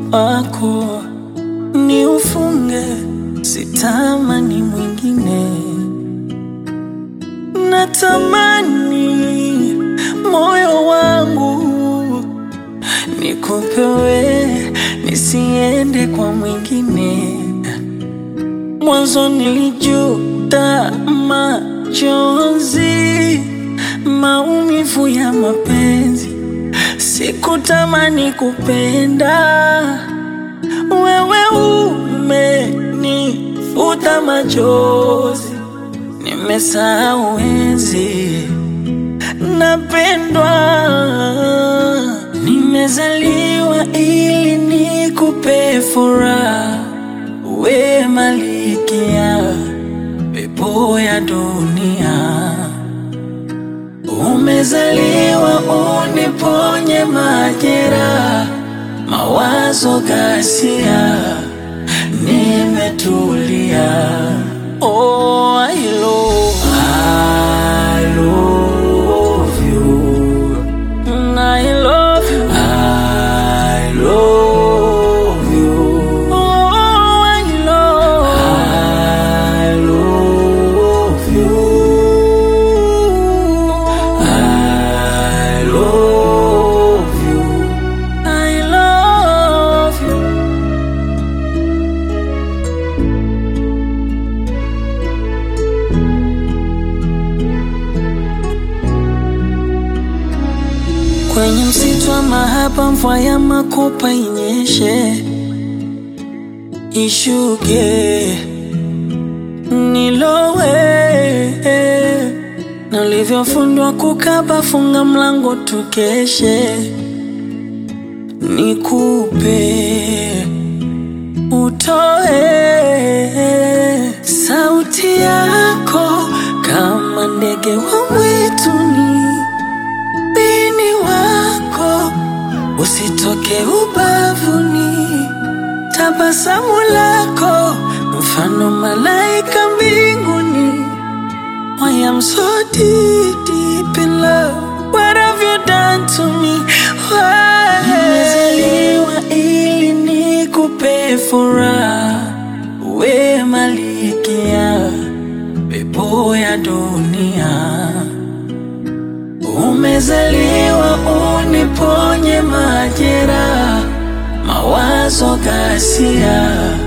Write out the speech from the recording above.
wako ni ufunge, sitamani mwingine, natamani moyo wangu nikupewe, nisiende kwa mwingine. Mwanzo nilijuta machozi, maumivu ya mapenzi, sikutamani kupenda. Wewe umenifuta machozi, nimesahau enzi napendwa. Nimezaliwa ili nikupe furaha, we malikia pepo ya dunia. Umezaliwa uniponye majeraha, mawazo ghasia, nimetulia. Oh, I love, I love you. Mm, I love you. I love you. Oh, I love, I love you. I love you. I love you. Kwenye msitu wa mahaba, mvua ya makopa inyeshe, ishuke, nilowe na ulivyofundwa kukaba, funga mlango tukeshe, nikupe utoe sauti yako kama ndege wa mwituni ubini wako usitoke ubavuni, tabasamu lako mfano malaika mbinguni. I am so deep, deep in love. What have you done to me? Why? Nimezaliwa ili nikupe furaha, we malikia pepo ya dunia. Umezaliwa uniponye majeraha, mawazo ghasia,